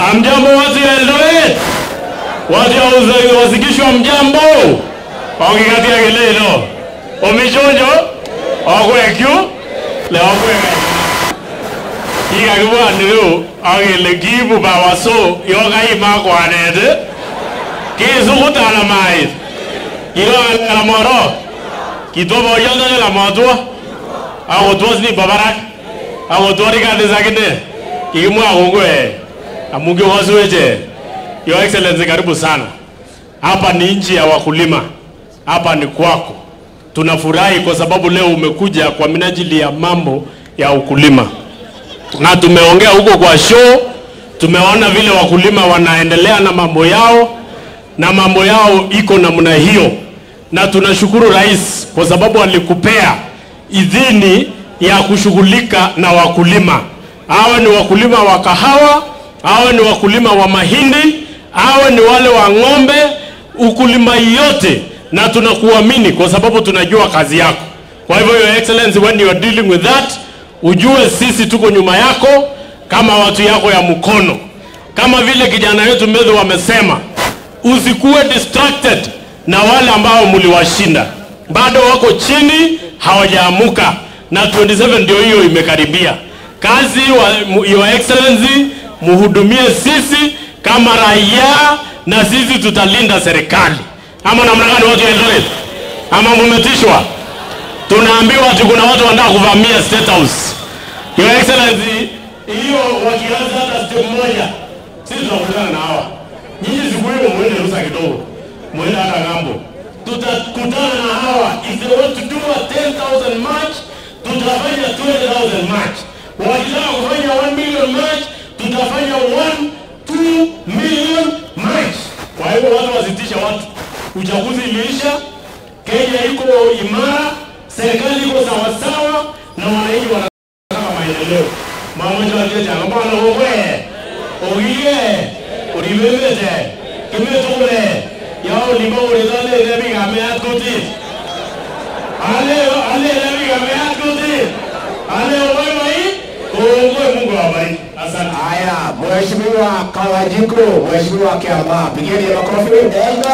Amjambo watu ya Eldoret, watu ya uza- wasikishwa mjambo, ongikatia kelelo omichonjo okwekyu le okweka kikakibwaniru akele kiibu bawaso yokaima kwanet kisukutala mais kiloala moro kitwo boyondone lamotwo akotwo sini babarak akotwo rikatis akine kikimwa kongwe amu kiwasueche your excellency karibu sana hapa ni nchi ya wakulima hapa ni kwako tunafurahi kwa sababu leo umekuja kwa minajili ya mambo ya ukulima na tumeongea huko kwa show tumeona vile wakulima wanaendelea na mambo yao na mambo yao iko namna hiyo na tunashukuru rais kwa sababu alikupea idhini ya kushughulika na wakulima awe ni wakulima wa kahawa awe ni wakulima wa mahindi awe ni wale wa ng'ombe ukulima yote na tunakuamini kwa sababu tunajua kazi yako kwa hivyo your excellency when you are dealing with that ujue sisi tuko nyuma yako kama watu yako ya mkono kama vile kijana wetu medho wamesema usikuwe distracted na wale ambao mliwashinda bado wako chini hawajaamuka na 27 ndio hiyo imekaribia kazi wa, mu- your excellency muhudumie sisi kama raia na sisi tutalinda serikali ama namna gani watu ya Eldoret ama mumetishwa tunaambiwa ati kuna watu wanataka kuvamia state house your excellency hiyo wakianza hata step moja sisi tunakutana na hawa nyinyi siku hiyo mwende rusa kidogo mwende hata ng'ambo tutakutana na hawa if they want to do a 10000 march tutafanya 20000 march wakitaka kufanya 1 million march tutafanya 1 2 million march kwa hivyo watu wasitisha watu uchaguzi iliisha kenya iko imara serikali iko sawasawa na wananchi wanataka maendeleo mamoja wajeja ngambana wogwe ogiye oribebete kimetugule yao lima urizale lebi gameat kuti ale ale lebi gameat kuti ale obai mai kongwe mungu awabariki asante Haya, Mheshimiwa Kawajiko, Mheshimiwa Kiama, pigeni makofi mengi.